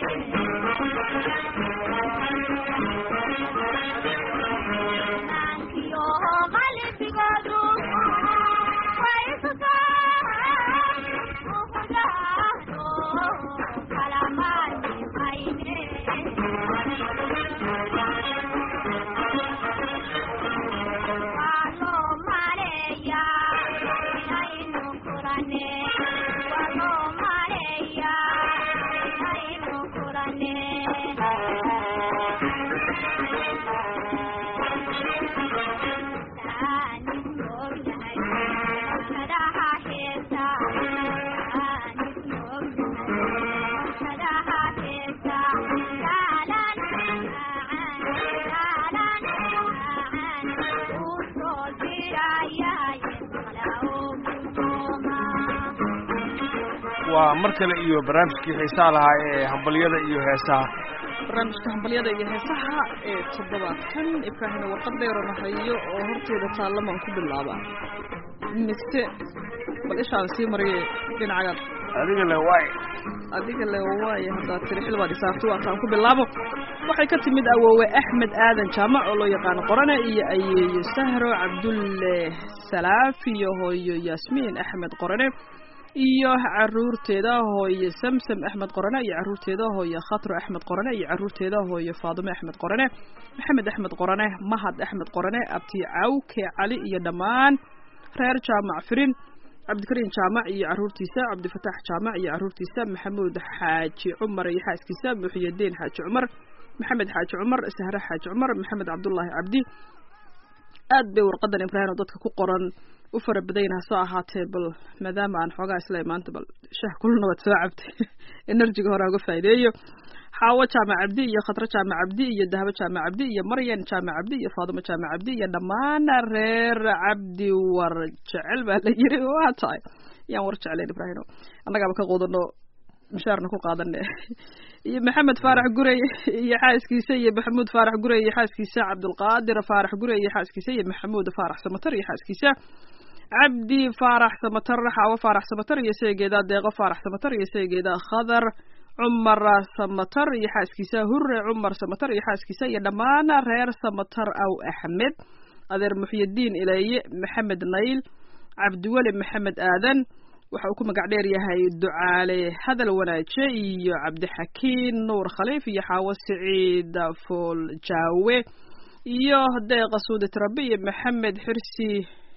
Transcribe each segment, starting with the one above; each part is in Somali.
waa mar kale iyo barnaamijkii xiisaha lahaa ee hambalyada iyo heesaha barnaamijka hambalyada iyo heesaha ee toddobaadkan ibraahina warqad dheerona hayo oo horteeda taallamaan ku bilaaba mise bal ishaan sii mariye dhinacagaad adiga le waay adiga le waaye haddaad tiri xilbaad isaarto waataan ku bilaabo waxay ka timid awoowe axmed aadan jaamac oo loo yaqaano qorane iyo ayeeyo sahro cabdulle salaaf iyo hooyo yaasmiin axmed qorane iyo caruurteeda hooye samsam axmed qorane iyo caruurteeda hooye khatro axmed qorane iyo caruurteeda hooye faadime axmed qorane maxamed axmed qorane mahad axmed qorane abti cawke cali iyo dhammaan reer jaamac firin cabdikariin jaamac iyo caruurtiisa cabdifataax jaamac iyo caruurtiisa maxamuud xaaji cumar iyo xaaskiisa muxiyadiin xaaji cumar maxamed xaaji cumar sahre xaaji cumar maxamed cabdullaahi cabdi aad bay warqadan ibraahim oo dadka ku qoran u fara badan hasoo ahaatee bal maadaama aan xoogaa isla maanta bal shah kulna waad soo cabtay enerjiga hore uga faa'iideeyo xaawo jaamac cabdi iyo khadro jaamac cabdi iyo dahabo jaamac cabdi iyo maryan jaamac cabdi iyo faadimo jaamac cabdi iyo dhammaan reer cabdi war jecel baa la yiri waa tahay yaan war jecleen ibraahim annagaaba ka qudano mishaarna ku qaadane iyo maxamed faarax gurey iyo xaaskiisa iyo maxamuud faarax gurey iyo xaaskiisa cabdulqaadir faarax gurey iyo xaaskiisa iyo maxamuud faarax samatar iyo xaaskiisa cabdi faarax samatar xaawo faarax samatar iyo seegeeda deeqo faarax samatar iyo seegeeda khadar cumar samatar iyo xaaskiisa hure cumar samatar iyo xaaskiisa iyo dhammaan reer samatar aw axmed adeer muxyidiin ileeye maxamed nayl cabdiweli maxamed aadan waxa uu ku magac dheer yahay ducaale hadal wanaaje iyo cabdixakiin nuur khaliif iyo xaawo siciid fool jaawe iyo deeqa suudi tirabi iyo maxamed xirsi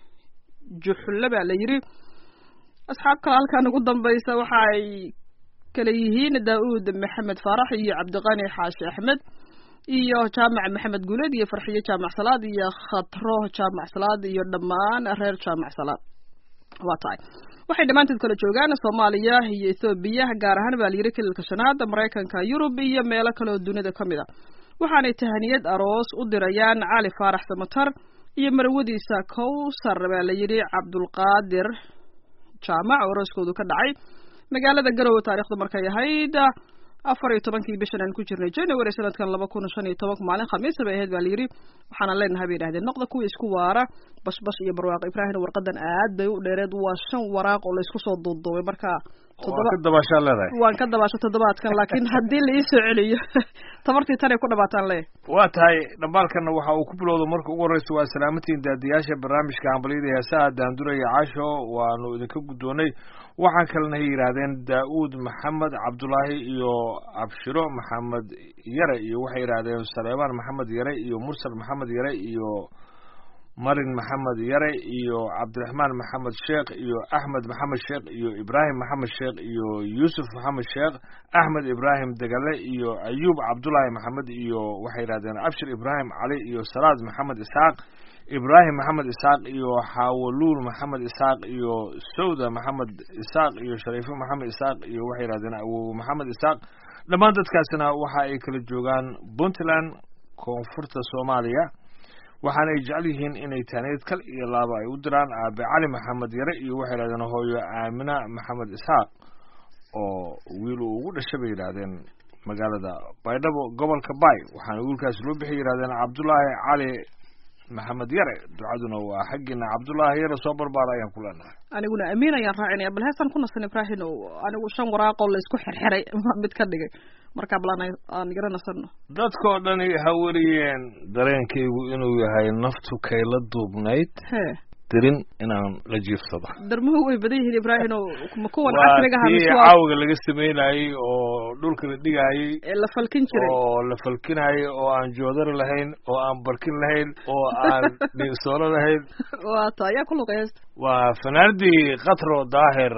juxulle baa la yiri asxaab kale halkan ugu dambaysa waxa ay kale yihiin daa-uud maxamed faarax iyo cabdiqani xaashi axmed iyo jaamac maxamed guuleed iyo farxiyo jaamac salaad iyo khatro jaamac salaad iyo dhammaan reer jaamac salaad waa tahay waxay dhammaantood kala joogaan soomaaliya iyo ethoobiya gaar ahaan baa layiri kililka shanaad maraykanka yurub iyo meelo kale oo dunida ka mid a waxaanay tahaniyad aroos u dirayaan cali faarax samatar iyo marwadiisa kowsar baa la yidhi cabdulqaadir jaamac oo arooskoodu ka dhacay magaalada garowe taarikhdu markay ahayd afar iyo tobankii bishan aan ku jirnay january sanadkan laba kun shan iyo tobanka maalin khamiisa bay ahayd baa layidhi waxaana leenahay bay yidhahdeen noqda kuwa isku waara bashbash iyo barwaaqo ibraahim warqadan aad bay u dheereed waa shan waraaq oo laysku soo duuduubay marka waa ka dabaashaa leedahay waan ka dabaasho toddobaadkan laakiin haddii la ii soo celiyo tabartii tanay ku dhabaataan le waa tahay dhambaalkana waxa uu ku bilowda marka ugu horreysa waa salaamatiin daadiyaasha barnaamijka hambalyada heesaha daanduraya caasho waanu idinka guddoonay waxaa kalena hay yidhaahdeen daa-uud maxamed cabdulaahi iyo abshiro maxamed yare iyo waxay yidhaahdeen saleemaan maxamed yare iyo mursal maxamed yare iyo marin maxamed yare iyo cabdiraxmaan maxamed sheekh iyo axmed maxamed sheekh iyo ibraahim maxamed sheekh iyo yuusuf maxamed sheekh axmed ibraahim degale iyo ayuub cabdulaahi maxamed iyo waxay yidhahdeen abshir ibraahim cali iyo salaad maxamed isxaaq ibraahim maxamed isxaaq iyo xawaluul maxamed isxaaq iyo sawda maxamed isxaaq iyo shariifo maxamed isxaaq iyo waxay yidhahdeen awowe maxamed isxaaq dhammaan dadkaasina waxa ay kala joogaan puntland koonfurta soomaaliya waxaana ay jecel yihiin inay taaneed kal iyo laaba ay u diraan aabe cali maxamed yare iyo waxay yidhahdeen hooyo aamina maxamed isxaaq oo wiil uu ugu dhashay bay yidhaahdeen magaalada baydhabo gobolka bay waxaana wiilkaasi loo bixi yidhahdeen cabdulaahi cali maxamed yare ducaduna waa xaggiina cabdulaahi yare soo barbaara ayaan ku leenahay aniguna amiin ayaan raacinaya bal heestan ku nasan ibraahim anigu shan waraaqoo laysku xirxiray mid ka dhigay markaa balan aan igara nasano dadkoo dhani ha weriyeen dareenkaygu inuu yahay naftu kayla duubnayd hee dirin inaan la jiifsado darmuhu way badan yihiin ibraahim oo ma kuwan waa casriga aha tii mise waa caawiga laga sameynayey oo dhulka la dhigayey ee la falkin jiray oo la falkinayay oo aan joodar lahayn oo aan barkin lahayn oo aan dhiigsoolo lahayn waa ta ayaa ku luqay heesta waa fanaanadii katro daahir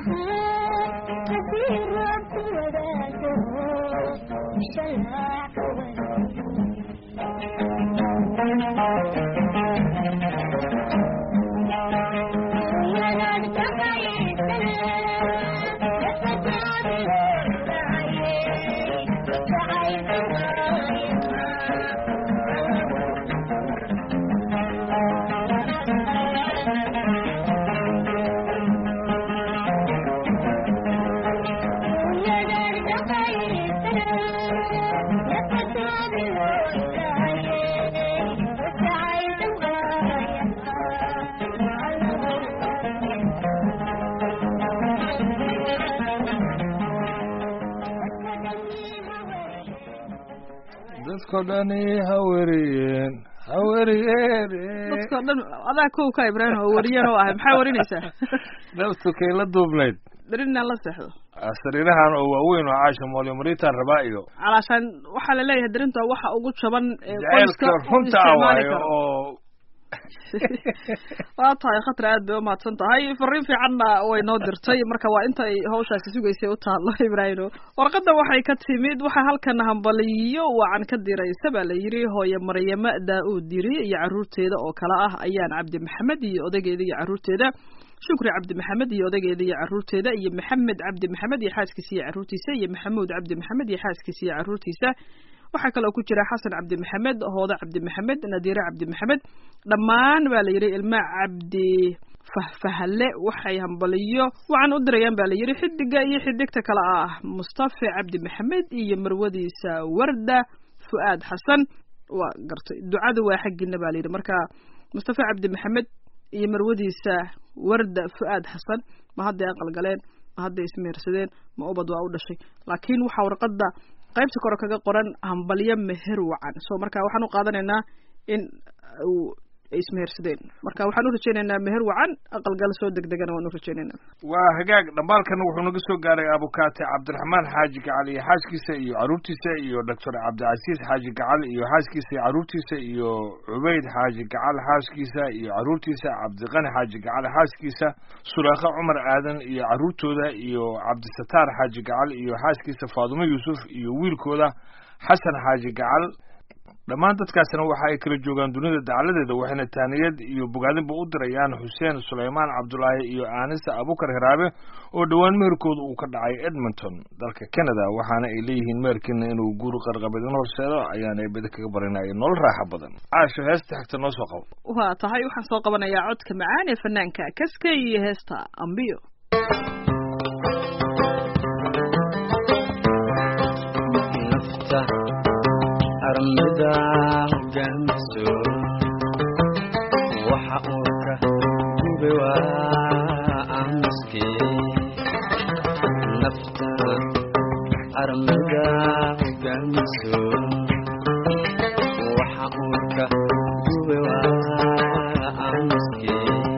dadko dhani haweriyeen haweriyeen dadkao dhan adaa kow ka ibraahim oo wariyan oo ahay maxaa warinaysaa naftukay la duubnayd berin inaan la seexdo sariirahan oo waaweyn oo caasha moolyo maritaan rabaa iyo calaashaan waxaa la leeyahay darinta waxa ugu jaban ee jaceylka qoyska u runta ah isticmaali waayo karo oo waa tahay khatar aad bay umahadsan tahay fariin fiicanna way noo dirtay marka waa inta ay hawshaasi sugaysay u taallo ibraahino warqadda waxay ka timid waxaa halkan hambaliyo wacan ka diraysa baa la yidhi hooye maryamo daa-uud diri iyo carruurteeda oo kale ah ayaan cabdi maxamed iyo odageeda iyo carruurteeda shukri cabdi maxamed iyo odageeda iyo carruurteeda iyo maxamed cabdi maxamed iyo xaaskiisa iyo carruurtiisa iyo maxamuud cabdi maxamed iyo xaaskiisa iyo carruurtiisa waxaa kaloo ku jira xasan cabdi maxamed hooda cabdi maxamed nadiire cabdi maxamed dhammaan baa la yidhi ilma cabdi fahfahalle waxay hambaliyo waxaan u dirayaan baa la yidhi xidiga iyo xidigta kale ah mustafa cabdi maxamed iyo marwadiisa warda fu'aad xasan waa gartay ducadu waa xaggiina baa la yidhi marka mustafa cabdi maxamed iyo marwadiisa warda fu'aad xasan ma hadday aqalgaleen ma hadday ismehersadeen ma ubad waa u dhashay laakiin waxaa warqadda qaybta kore kaga qoran hambalyo meher wacan so marka waxaan u qaadanaynaa in uu ay ismehersadeen marka waxaan u rajaynaynaa meher wacan aqalgal soo degdegana waan u rajaynaynaa waa hagaag dhambaalkana wuxuu naga soo gaaray abukaate cabdiraxmaan xaaji gacal iyo xaaskiisa iyo carruurtiisa iyo doctor cabdicasiis xaaji gacal iyo xaaskiisa iyo carruurtiisa iyo cubayd xaaji gacal xaaskiisa iyo carruurtiisa cabdiqani xaaji gacal xaaskiisa sulaakha cumar aadan iyo carruurtooda iyo cabdisataar xaaji gacal iyo xaaskiisa faadumo yuusuf iyo wiilkooda xasan xaaji gacal dhammaan dadkaasina waxa ay kala joogaan dunida dacaladeeda waxayna taaniyad iyo bogaadinba u dirayaan xuseen sulaymaan cabdulaahi iyo aanisa abukar hiraabe oo dhowaan meherkooda uu ka dhacay edmonton dalka canada waxaana ay leeyihiin meherkiina inuu guur qarqabadin horseedo ayaana beda kaga barinaya nolol raaxa badan caasho heesta xigta noo soo qabo waa tahay waxaan soo qabanayaa codka macaan ee fanaanka kaska iyo heesta ambiyo nafta armida hogaamiso waxa uu ka gube waa amiske nafta armida hogaamiso waxa uu ka gube waa amiske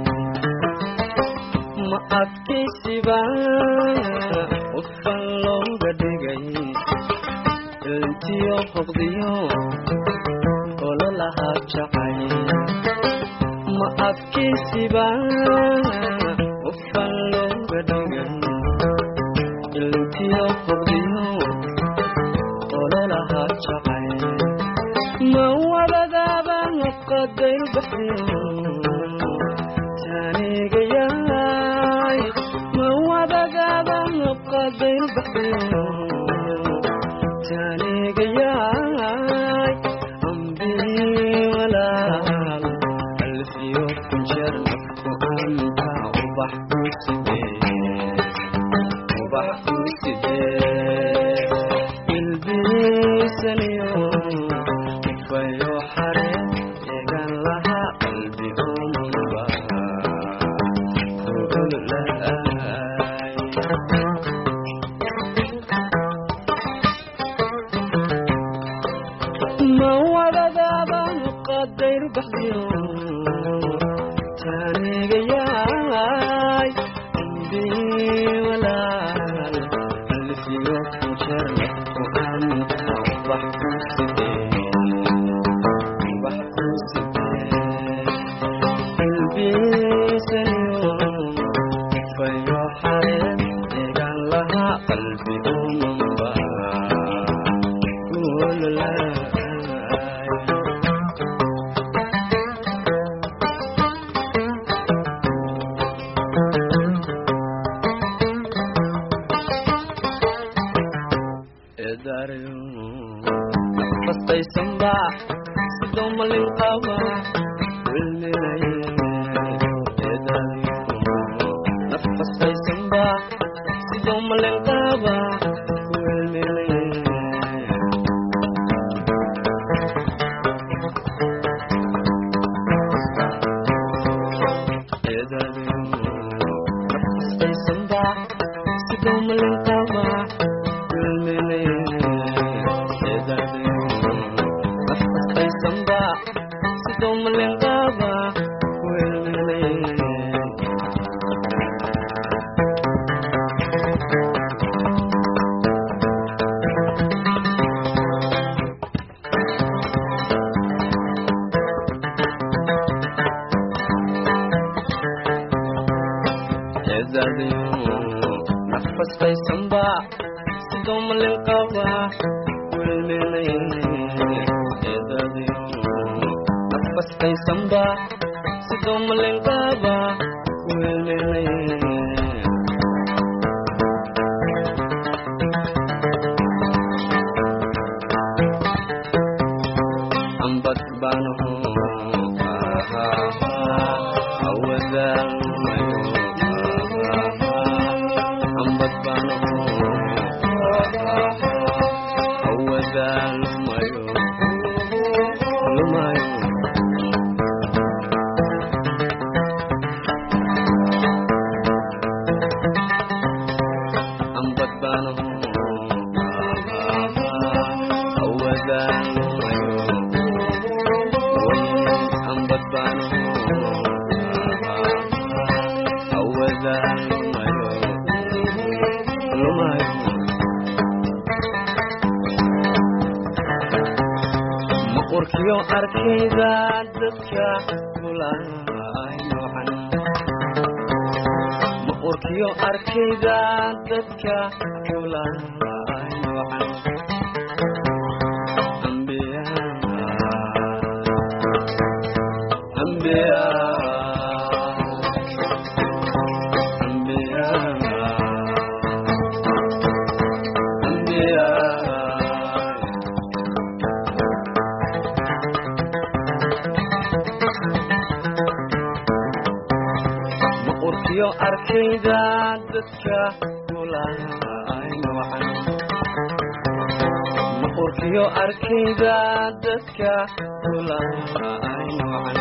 ma adkaysiba qofan looga dhigay intiyo hoqdiyo ololaha jacay ma adkaysiba qofan looga dhigay intiyo hoqdiyo ololaha jacay ma wadadaaba qadayr baxyo taanigayaay ma wadadaaba qadayr baxyo taanigayaay ambii walaal alfiyo ku jeer nafku anta ubax ku sidee ubax ku sidee ilbiisaniyo ufayo xare egan laha qalbi omanba kuululaay ma wadadaaban qadayr baxdiyo taanigayaay ambii walaal alfiyo ku jeer nafku anta ubax ku sidee ubax ku sidee ilbiisaniyo fayo xareen nafastaysanba sidoo malin qaba wilminaye nafastaysanba sidoo malin qaba wilminaye nafastaysanba sidoo malin qaba wilminaye nafastaysanba sidoo malin qaba wilminaye ambad baanaho awadaalmayo ambad baanaho awadaalmayo lumayo ambad baanaho awadaalmayo ambad baanaho awadaalmayo lumayo maqurkiyo arkayda dadka kulaay noocan maqurkiyo arkayda dadka kulaay noocan ambiya ambiya ambiya ambiya maqurkiyo arkayda dadka kulaay noocan maqurkiyo arkayda dadka kulaay noocan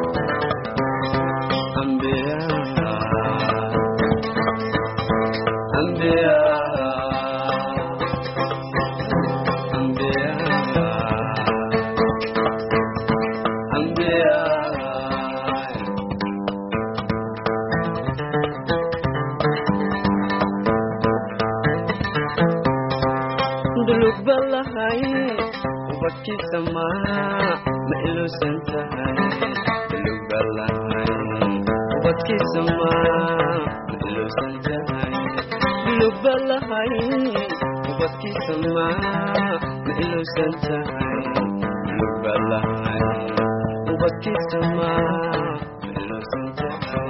ambiya ambiya ambiya ambiya dulug balahay ubadkiisa ma ma iluusan tahay dulug balahay ubadkiisa ma ma iluusan tahay dulug balahay ubadkiisa ma ma iluusan tahay dulug balahay ubadkiisa ma ma iluusan tahay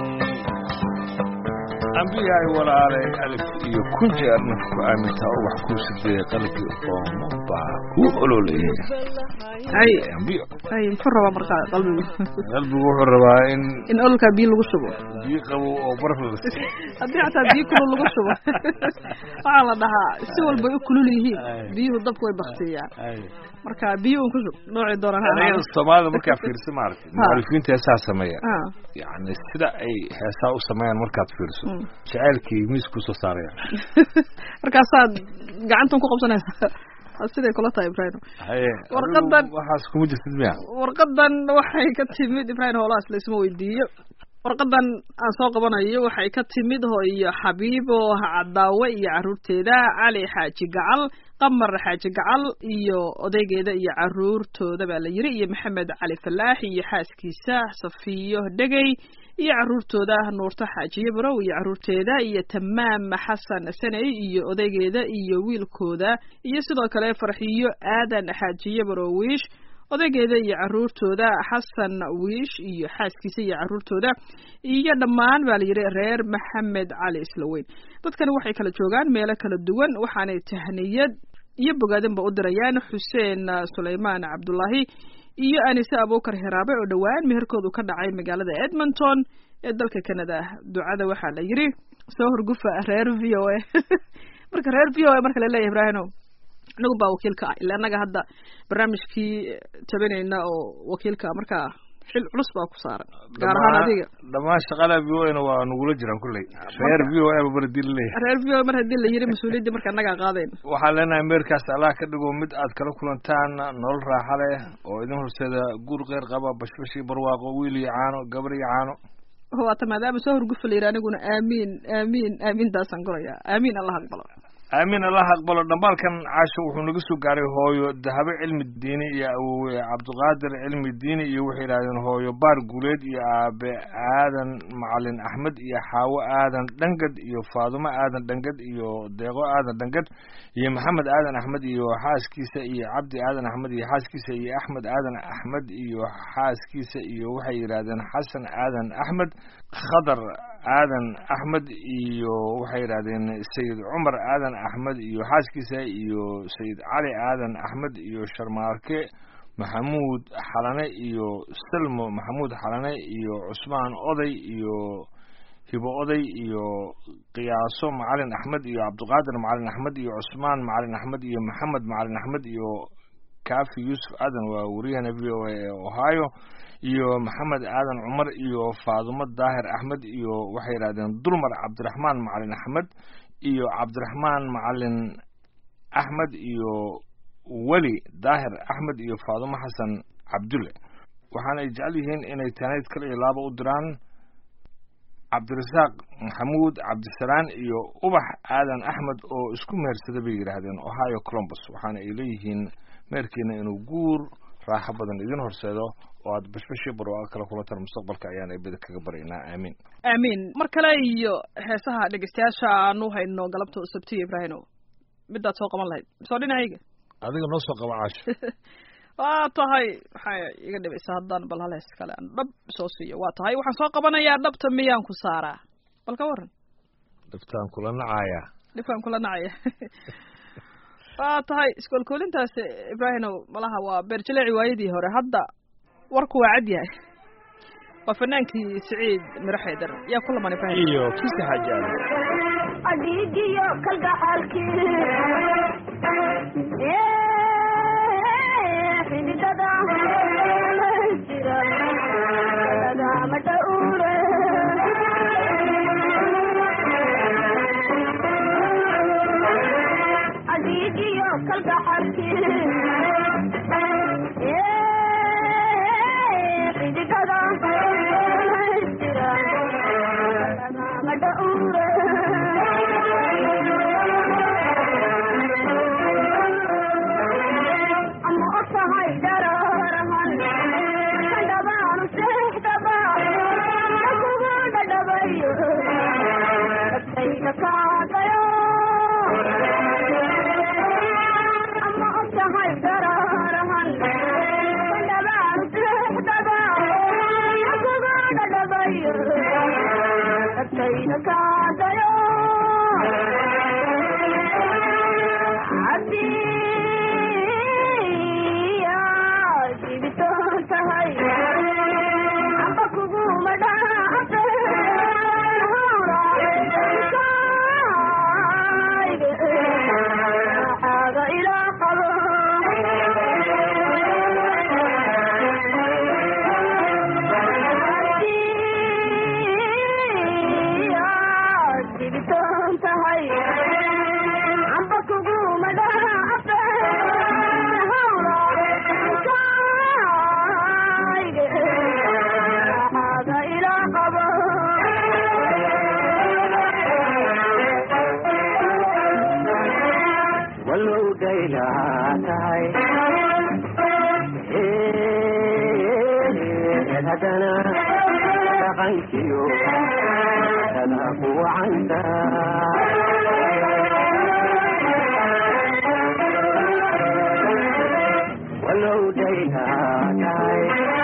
ambiya ay walaalay alif iyo kun jeer nafku aamintaa oo wax kuu sideeyay qalbi oomo baa kuu ololeeyay ay ambiyo ay muxuu rabaa markaa qalbigu qalbigu wuxuu rabaa in in ololkaa biyo lagu shubo biyo qabow oo baraf la siiyo haddii xataa biyo kulul lagu shubo waxaa la dhahaa si walbay u kulul yihiin Ay. biyuhu dabka way baktiyaan Ay. marka biyo un ku shub noocii doonaan ha erayada ahaado soomaalida markaa fiirsa maaragtay mu'alifiinta heesaa sameeya Ah, yacni sida ay heesaa u sameeyaan markaad fiirso Mm. jacaylkii miis kusoo saarayaan markaasaad gacantan ku qabsanaysaa Waa siday kula tahay ibrahim haye Warqadan- adigu waxaas kuma jirtid miya warqadan waxay ka timid ibrahim howlahaas laysma weydiiyo warqadan aan soo qabanayo waxay ka timid hooyo xabiibo cadaawe iyo caruurteeda cali xaaji gacal qamar xaaji gacal iyo odaygeeda iyo caruurtooda baa la yiri iyo maxamed cali falaax iyo xaaskiisa safiyo dhegey iyo caruurtooda nuurto xaajiye barow iyo caruurteeda iyo tamaam xasan saney iyo odaygeeda iyo wiilkooda iyo sidoo kale farxiyo aadan xaajiye barowiish odaygeeda iyo caruurtooda xasan wiish iyo xaaskiisa iyo caruurtooda iyo dhammaan baa la yidhi reer maxamed cali islaweyn dadkani waxay kala joogaan meelo kala duwan waxaanay tahniyad iyo bogaadinba u dirayaan xuseen sulaymaan cabdulaahi iyo anise abuukar hiraabe oo dhowaan meherkoodu ka dhacay magaalada edmonton ee dalka canada ducada waxaa la yidhi soo horgufa reer v o a marka reer v o a marka laleeyahay ibraahino inagu baa wakiilka ah ila annaga hadda barnaamijkii tabinayna oo wakiilka markaa xil culus baa ku saaran gaar ahaan adiga dhammaan shaqada v o a na waa nagula jiraan kulley reer v o a ba baradii laleeyahay reer v o a mar haddii la yidhi mas-uuliyaddii marka annagaa qaadayn waxaan leenahay meerkaas allah ka dhigo mid aad kala kulantaan nolol raaxa leh oo idin horseeda guur qeyr qaba bashbash iyo barwaaqo wiil iyo caano gabar iyo caano waata maadaama soo horgufa la yidhi aniguna aamiin aamiin aamiintaasaan gurayaa aamiin allah aqbalo aamiin allah aqbalo dhambaalkan caasho wuxuu naga soo gaaray hooyo dahabe cilmi diini iyo awowe cabdiqaadir cilmi diini iyo waxay yidhahdeen hooyo baar guuleed iyo aabe aadan macalin axmed iyo xaawo aadan dhangad iyo faadumo aadan dhangad iyo deeqo aadan dhangad iyo maxamed aadan axmed iyo xaaskiisa iyo cabdi aadan axmed iyo xaaskiisa iyo axmed aadan axmed iyo xaaskiisa iyo waxay yidhahdeen xasan aadan axmed khadar aadan axmed iyo waxay yidhahdeen sayid cumar aadan axmed iyo xaaskiisa iyo sayid cali aadan axmed iyo sharmaarke maxamuud xalane iyo salmo maxamuud xalane iyo cusmaan oday iyo hibo oday iyo qiyaaso macalin axmed iyo cabdiqaadir macalin axmed iyo cusmaan macalin axmed iyo maxamed macalin axmed iyo kaafi yuusuf aadan waa wariyahana v o a ee ohio iyo maxamed aadan cumar iyo faadumo daahir axmed iyo waxay yidhahdeen dulmar cabdiraxmaan macalin axmed iyo cabdiraxmaan macalin axmed iyo weli daahir axmed iyo faadumo xasan cabdulle waxaana ay jecel yihiin inay tanayd kale iyo laaba u diraan cabdirasaaq maxamuud cabdisalaan iyo ubax aadan axmed oo isku mehersada bay yidhaahdeen ohio colombus waxaana ay leeyihiin meerkiina inuu guur raaxo badan idin horseedo oo aad bashbashii barwaaqa kala kulantaan mustaqbalka ayaan eebada kaga baryaynaa aamiin aamiin mar kale iyo heesaha dhegeystayaasha aanu hayno galabta sabtiyo ibraahino midaad soo qaban lahayd soo dhinacayga adiga noo soo qaba caasho waa tahay waxay iga dhibaysaa haddaan bal hal hees kale aan dhab soo siiyo waa tahay waxaan soo qabanayaa dhabta miyaan ku saaraa bal ka waran dhibtaan kula nacayaa dhibkaan kula nacaya waa tahay iskoolkoolintaas ibraahino malaha waa beerjaleeci waayadii hore hadda warku waa cad yahay waa fanaankii siciid miro xaydar yaa ku laman ibraahim iyo kiisa xaaji aadan adhiigiyo kalgacaalkii xididada jira lagama dhawre adhiigiyo kalgacaalkii xididada jira lagama dhawre ama ogtahay dararahan kadhabaanu seexdaba kugu dhadhabayo agtayda kaadayo ama ogtahay dararahan kadhabaanu seexdaba kugu dhadhabayo agtayda kaadayo walow daylahaa tahay haddana dhaqankiyo sada ku wacanta walow daylahaa tahay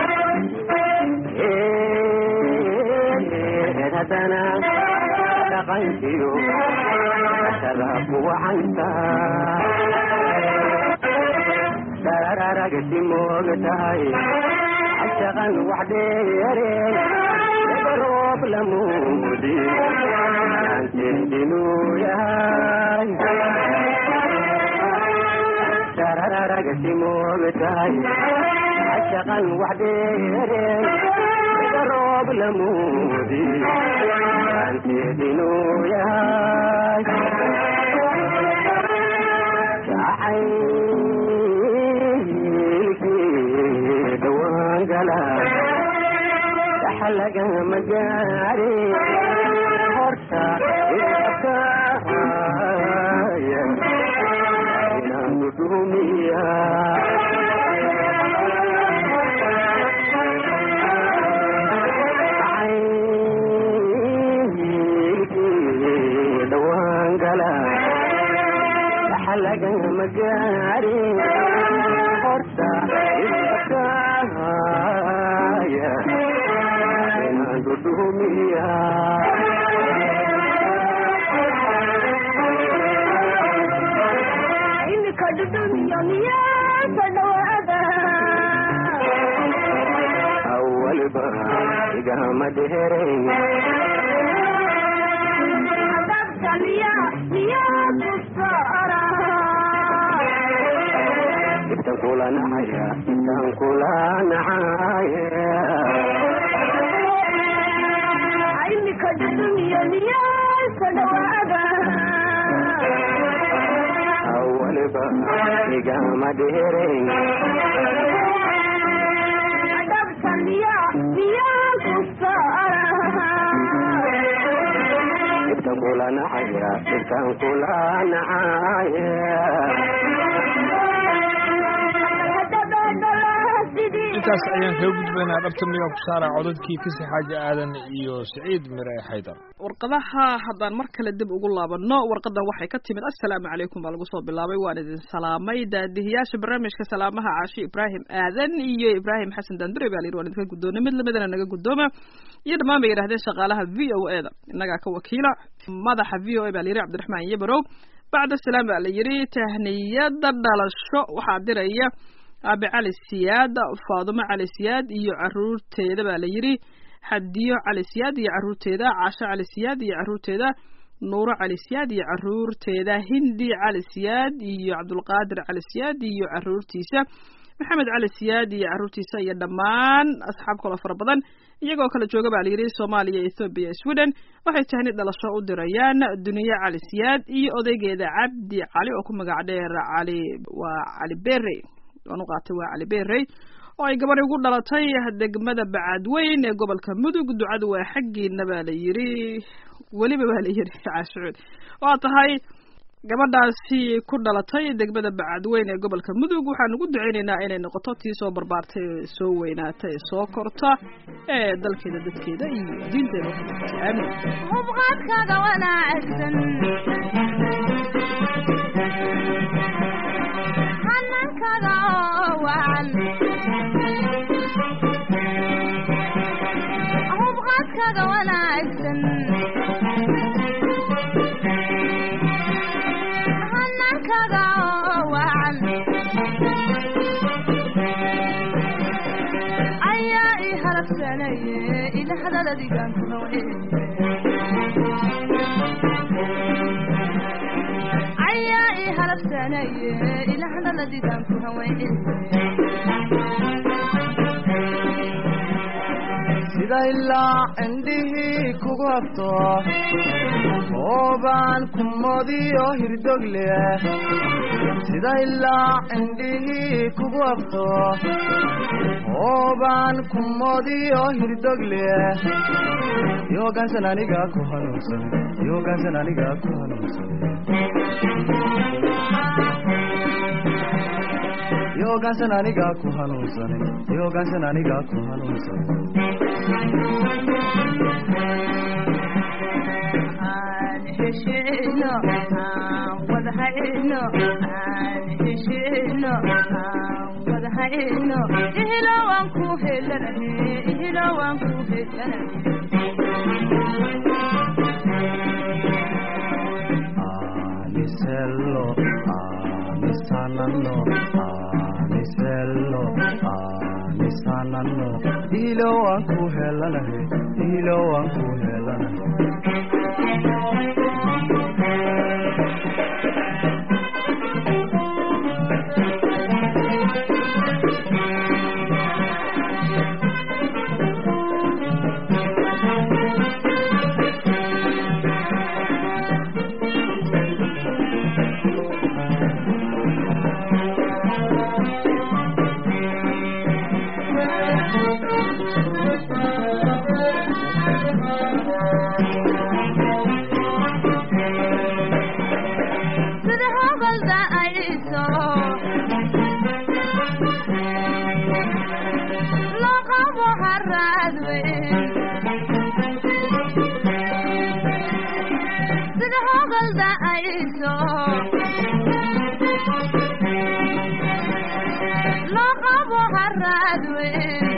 haddana dhaqankiyo sada ku wacanta dararagti mooga tahay cashaqan wax dheere roob lamuudi aanteedinuu yahay dararagti mooga tahay cashaqan wax dheere roob lamuudi aanteedinuu yahay jacaylkii dhawaan gala dhaxalagama gaari horta iskahaya inaanu dhumiya jacaylkii dhawaan gala dhaxalagama gaari horta iskahaya inaanu dhumiya imika dhudhumiyo miyaasa dhawaada awalba igama dheerayn adabta miya miyaa ku saara intan kula nacaya intan kula nacaya imika dhudhumiyo miyaasa dhawaada awalba igama dheerayn adabta miya miyaa ku saara intan kula nacaya intan kula nacaya intaas ayaan kaga gudbaynaa dhabta miyaa ku saara codadkii kasi xaaji aadan iyo siciid mire xaydar warqadaha haddaan mar kale dib ugu laabanno warqadan waxay ka timid assalaamu calaykum baa lagu soo bilaabay waan idin salaamay daadihiyaasha barnaamijka salaamaha caashi ibraahim aadan iyo ibraahim xasan dandure baa layidhi waan idinka guddoonay mid lamidana naga guddooma iyo dhammaan bay yidhahdeen shaqaalaha v o e da innagaa ka wakiila madaxa v o e baa layidhi cabdiraxmaan yabarow bacda salaam baa la yidhi tahniyada dhalasho waxaa diraya aabe cali siyaad faadumo cali siyaad iyo caruurteeda baa la yidhi xadiyo cali siyaad iyo caruurteeda caasho cali siyaad iyo caruurteeda nuuro cali siyaad iyo caruurteeda hindi cali siyaad iyo cabdulqaadir cali siyaad iyo caruurtiisa maxamed cali siyaad iyo caruurtiisa iyo dhammaan asxaab kaloo fara badan iyagoo kala jooga baa layidhi soomaaliya ethoobiya sweden waxay tahni dhalasho u dirayaan duniye cali siyaad iyo odaygeeda cabdi cali oo ku magac dheer cali waa cali bere waan u qaatay waa cali berey oo ay gabadhi ugu dhalatay degmada bacadweyn ee gobolka mudug ducadu waa xaggiina baa la yidhi weliba baa la yidhi caashucuud waa tahay gabadhaasi ku dhalatay degmada bacadweyn ee gobolka mudug waxaan ugu duceynaynaa inay noqoto tii soo barbaartay ee soo weynaata ee soo korta ee dalkeeda dadkeeda iyo diinteeda waxay aamin hubqaadkaaga wanaagsan xanankaaga oo wacan hubqaadkaaga wanaagsan xanankaaga oo wacan ayaa ii harabsanaye ila hadaladigan ku haween ayaa ii halabsanaye ila hadaladigan ku haween sida ilaa indhihii kugu habto oobaan ku modiyo hirdogle sida ilaa indhihii kugu habto oobaan ku modiyo hirdogle yoogaansan aniga ku hanuunsan yoogaansan aniga ku hanuunsan yoogaansan aniga ku hanuunsan yoogaansan aniga ku hanuunsan aan heshino aan wada hayno aan heshino aan wada hayno ihilo waan ku helanahe ihilo waan ku helanahe aan anisello anisanano anisello anisanano ilo waan ku helanahay ilo waan ku helanahay sida hobalda ayso loo qabo haraad weyn sida hobalda ayso loo qabo haraad weyn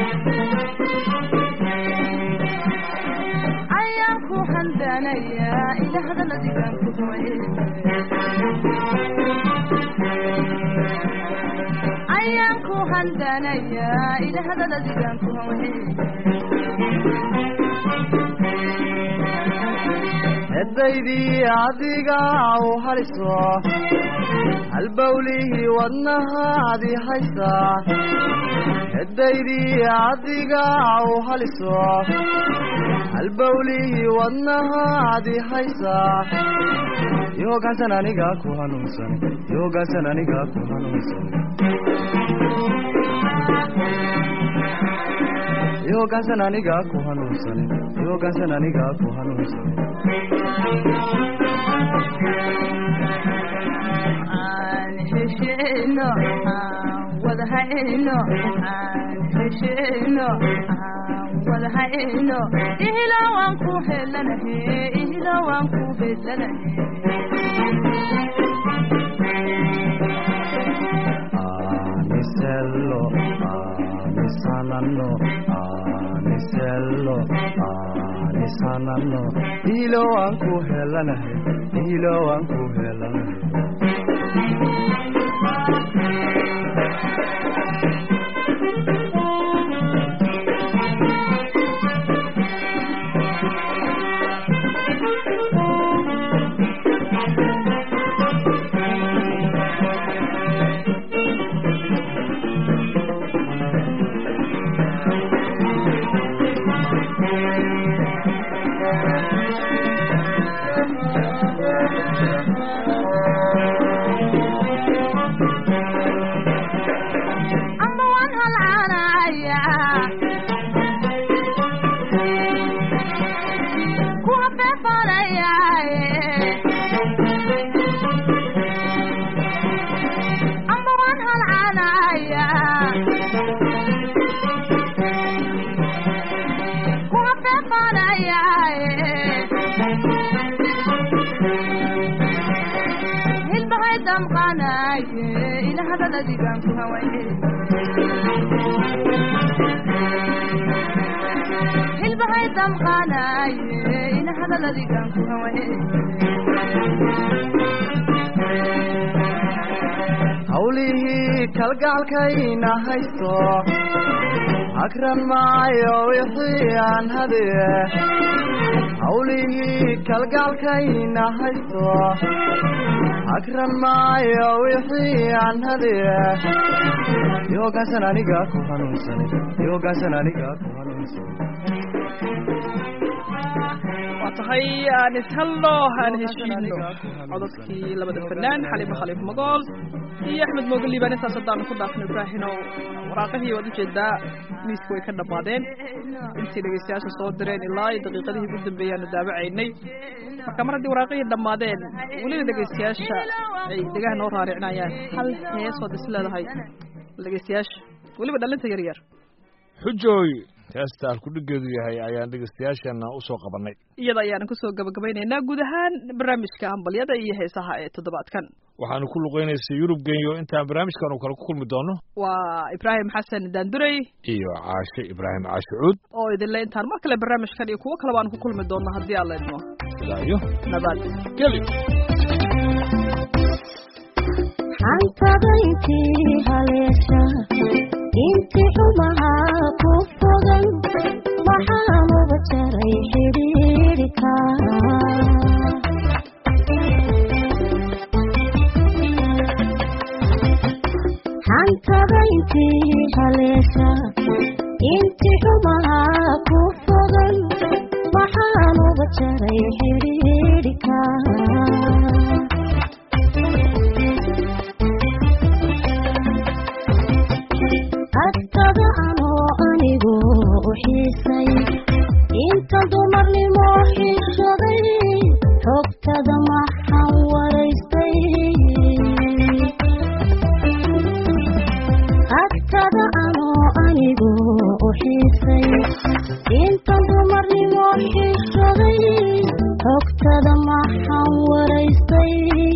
ayaan ku handanaya ilahda ladigan ku hoye ayaan ku handanaya ilahda ladigan ku hoye edaydii adiga u haliso halbowlihii wadnahaadi haysa edaydii adiga u haliso halbowlihii wadnahaadi haysa yoogaansan aniga ku hanuunsan yoogaansan aniga ku hanuunsan yoogaansan aniga ku hanuunsan yoogaansan aniga ku hanuunsan aan hesheno aan wada hayno aan hesheno aan wada hayno ihila waan ku helanahe ihila waan ku helanahe anisello anisanano anisello anisanano ilo waan ku helanahay ilo waan ku helanahay amba waan halcaanaya kuwa beefarayaaye amba waan halcaanaya kuwa beefarayaaye hilbahay damqanaye ilahada ladigan ku hawaye hilbahay damqanaye ilahada ladigan ku hawaye hawlihii kalgacalkayna haysto hakran maayo wixii aan hadiye hawlihii kalgacalkayna haysto hakran maayo wixii aan hadiye yoogaansan aniga ku hanuunsan yoogaansan aniga ku hanuunsan waa tahay aan ishalno aan heshiino codadkii labada fanaan xaliimo khaliif magool iyo axmed mooge liibaan intaas haddaanu ku dhaafno ibraahino waraaqihii waad ujeedaa miiska way ka dhammaadeen intii dhegeystayaasha soo direen ilaa iyo daqiiqadihii ugu dambeeyaanu daawacaynay marka mar haddii waraaqihii dhammaadeen weliba dhegeystayaasha ay dhegaha noo raaricinayaan hal heesood is leedahay dhegeystayaasha weliba dhalinta yar yar xujooy heesta alkudhigeedu yahay ayaan dhegeystayaasheenna u soo qabannay iyada ayaanu kusoo gabagabaynaynaa guud ahaan barnaamijka hambalyada iyo heesaha ee toddobaadkan waxaanu ku luqaynaysay yurub genyo intaan barnaamijkan uu kale ku kulmi doono waa ibraahim xasan daandurey iyo caashe ibraahim caashe cuud oo idinle intaan mar kale barnaamijkan iyo kuwo kaleba aan ku kulmi doonno haddii aan la idmo ilaa iyo nabad geli hantada intii haleesha intii xumaha ku fogan maxaanuba jaray xidhiidhika hantada intii haleesha intii xumaha ku fogan maxaanuba jaray xidhiidhika agtada anoo anigu u xiisay inta dumarnimo xiishaday xogtada maxaan waraystay agtada anoo anigu u xiisay inta dumarnimo xiishaday xogtada maxaan waraystay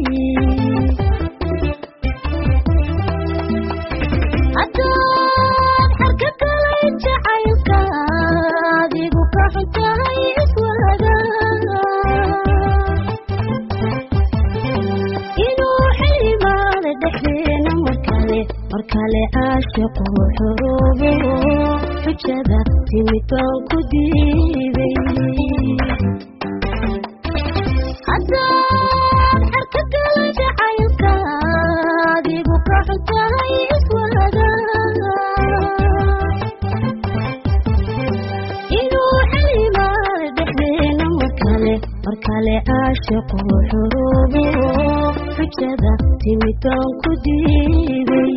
haddaad xarka galay jacaylka adigu ka xuntahay iswaaga inuu xilimaada dhexdeena markale markale caashiqu xuruubo xujada timid baan ku diiday haddaad xarka galay jacaylka adigu ka xuntahay iswaaga inuu xilimaada dhexdeena markale markale caashiqu xuruubo xujada timid baan ku diiday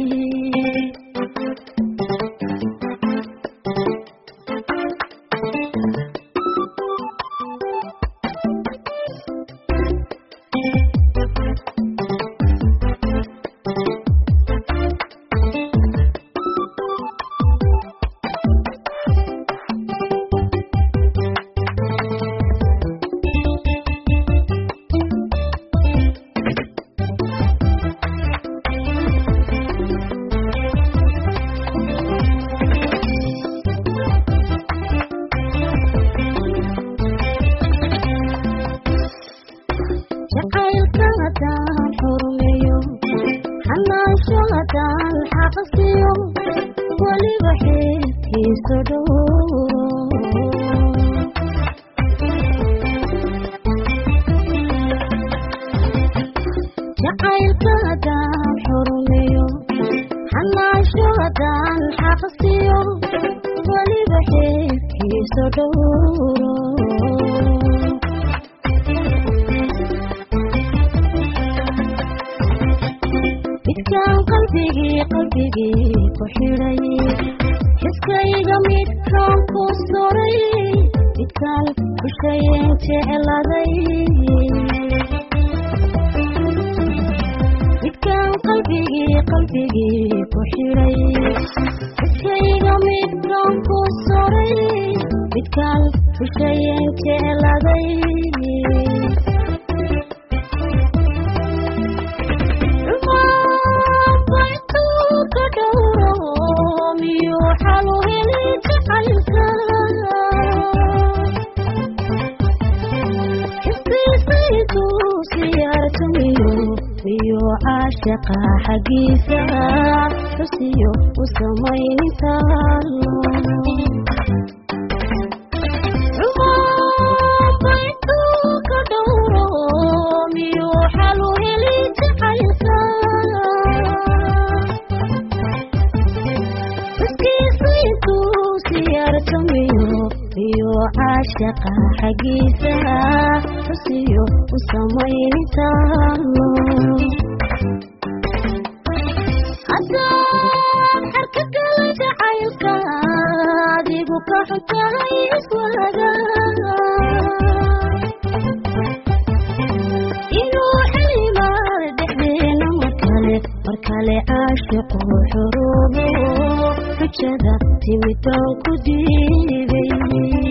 jacaylka haddaan xurmeeyo xanaansho haddaan xaqsiyo weliba xeerkiiso dhow jacaylka haddaan xurmeeyo xanaansho haddaan xaqsiyo weliba xeerkiiso dhow midkaan qalbigii qalbigii ku xidhay xiskayga midkaan ku suray midkaan bushayeen jecladay midkaan qalbigii qalbigii ku xidhay xiskayga midkaan ku suray midkaan bushayeen jecladay caashaqa xaggiisa xusiyo u samaynintaalo ka dhowro miyuu xalu heli jacaylka xuskiisa intuu siyaartamiyo iyo caashaqa xaggiisa xusiyo u samaynintaalo haddaad xarka gala jacaylka adigu ka xuntahay iswaaga inuu xilimaada dhexdeena markale markale caashiqu xuruubo xujada timid baan ku diiday